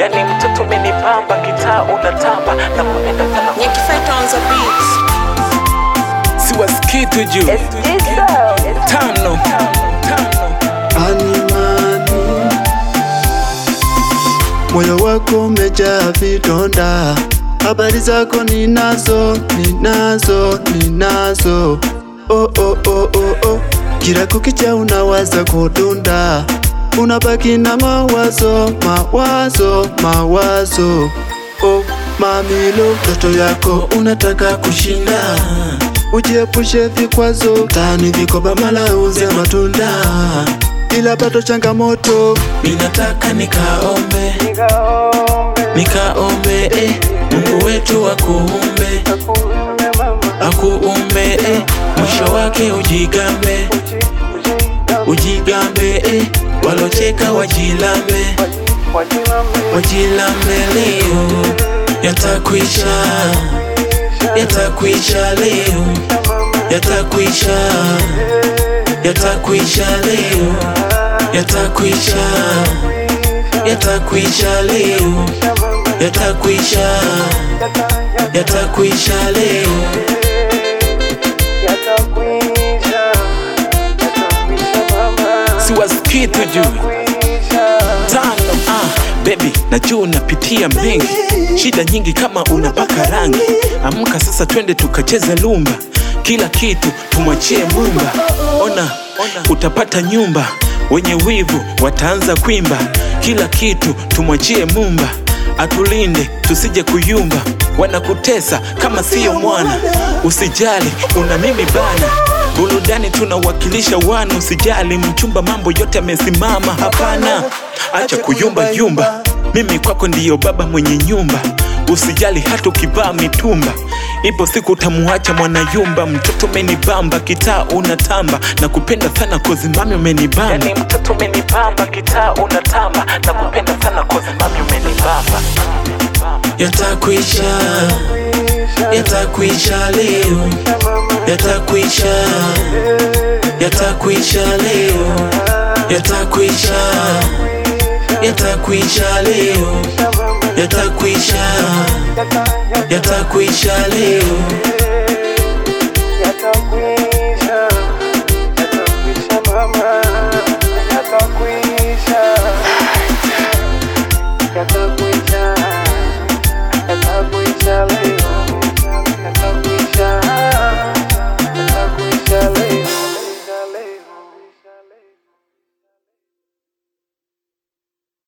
yani mtoto umenibamba kitaa unatamba na kupenda sana Nyakifeta on the beats. siwasikii tu juu tano tano Animani, moyo wako umejaa vidonda, habari zako ninazo, ninazo, ninazo. Oh, oh, oh, oh, oh. Kila kukicha unawaza kudunda, unabaki na mawazo, mawazo, mawazo. Oh, mamilo, ndoto yako unataka kushinda Ujiepushe vikwazo, tani vikoba mala uze matunda, ila bado changamoto. ninataka nikaombe nikaombe eh, mungu wetu akuumbe akuumbe eh, mwisho wake ujigambe ujigambe eh, walocheka wajilambe wajilambe leo yatakwisha yatakwisha leo yatakwisha yatakwisha leo yatakwisha yatakwisha leo yatakwisha yatakwisha leo siwasikii tu juu tano ah, baby najua unapitia mengi shida nyingi kama unapaka rangi amka sasa twende tukacheze lumba kila kitu tumwachie mumba ona, ona utapata nyumba wenye wivu wataanza kwimba kila kitu tumwachie mumba atulinde tusije kuyumba wanakutesa kama siyo mwana usijali una mimi bana burudani tunawakilisha wana usijali mchumba mambo yote amesimama hapana acha kuyumba yumba mimi kwako ndiyo baba mwenye nyumba usijali hata ukivaa mitumba ipo siku utamuacha mwanayumba mtoto umenibamba kitaa unatamba na kupenda sana kozimami umenibamba yani mtoto umenibamba kitaa unatamba na kupenda sana kozimami umenibamba yatakwisha yatakwisha leo yatakwisha yatakwisha leo yatakwisha yatakwisha leo yatakwisha yatakwisha leo